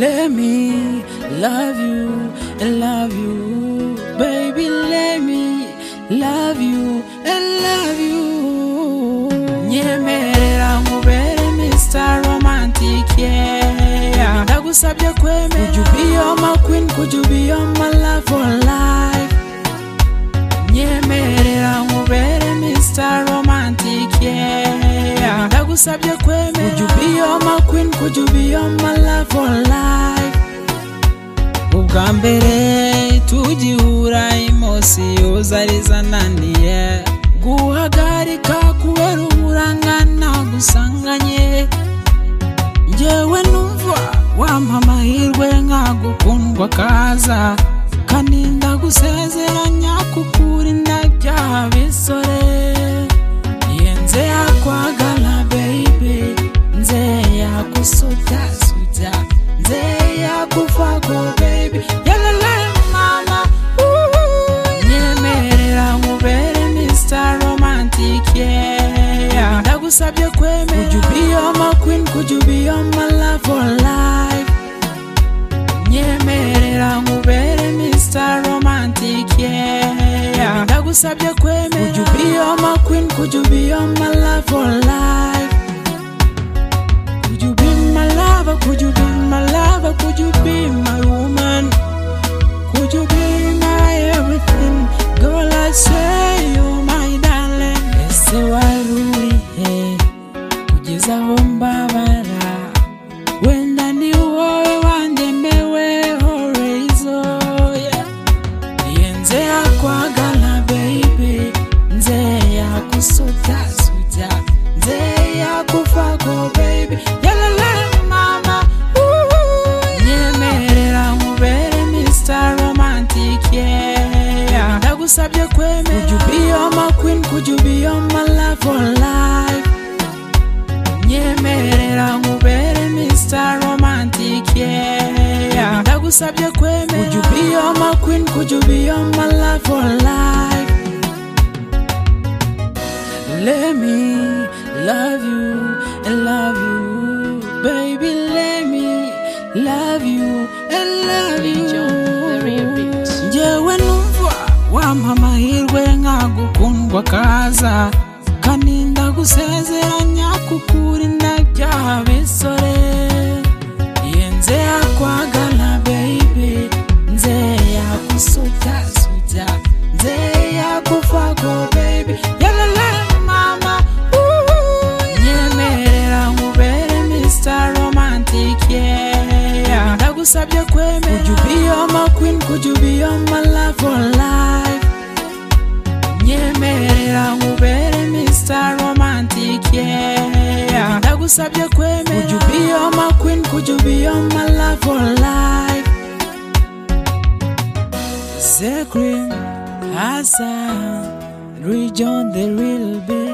Let me love you, and love you, baby. Let me love you, and love you. Nyemerera nkubere Mr. Romantic, yeah. Ndagusabye kwemera. Could you be all my queen? Could you be all my love for life? Nyemerera nkubere Mr. Romantic, yeah. Ndagusabye kwemera. Could you be all my queen? Could you be all my love for life? Ubwa mbere tugihura emotions zari zananiye guhagarika kubera uburangana gusanganye njyewe numva wampa amahirwe nkagukundwa kaza kaninda gusezeranya kukurinda byaha bisore yenze yakwagala baby nze yakusutasuta nze yakufagwa baby yalalala mama Uhuhu, nyemerera nkubere Mr. Romantic yeah ndagusabye kwemera Could you be all my queen Could you be all my love for life nyemerera nkubere Mr. Romantic yeah ndagusabye kwemera Could you be all my queen Could you be all my love for life Could you be my lover Could you be my lover Could you be my woman Could you be my everything Girl I say you my darling Ese warurihe kugeza aho mbabara wenda ni wowe wandemeweho rezo yeah. Iye nze yakwagala baby nze yakusutasuta nze yakufako baby yalalala mama Uhuhu, nyemerera nkubere Mr. Romantic yeah ndagusabye kwemera Could you be all my queen Could you be all my love for life nyemerera nkubere Mr. Romantic yeah ndagusabye kwemera Could you be all my queen Could you be all my love for life Let me love you and love you baby let me love you and love you njyewe numva wampa amahirwe nkagukundwa kaza kaninda gusezeranya kukurinda byaha bisore iye nze yakwagala baby nze yakusutasuta nze yakufako baby yalalala mama Uhuhu, nyemerera nkubere Mr. Romantic yeah ndagusabye kwemera Could you be all my queen Could you be all my love for life nyemerera nkubere Mr. Romantic yeah ndagusabye kwemera Could you be all my queen Could you be all my love for life Zekrin Hassan Rejoin the real bit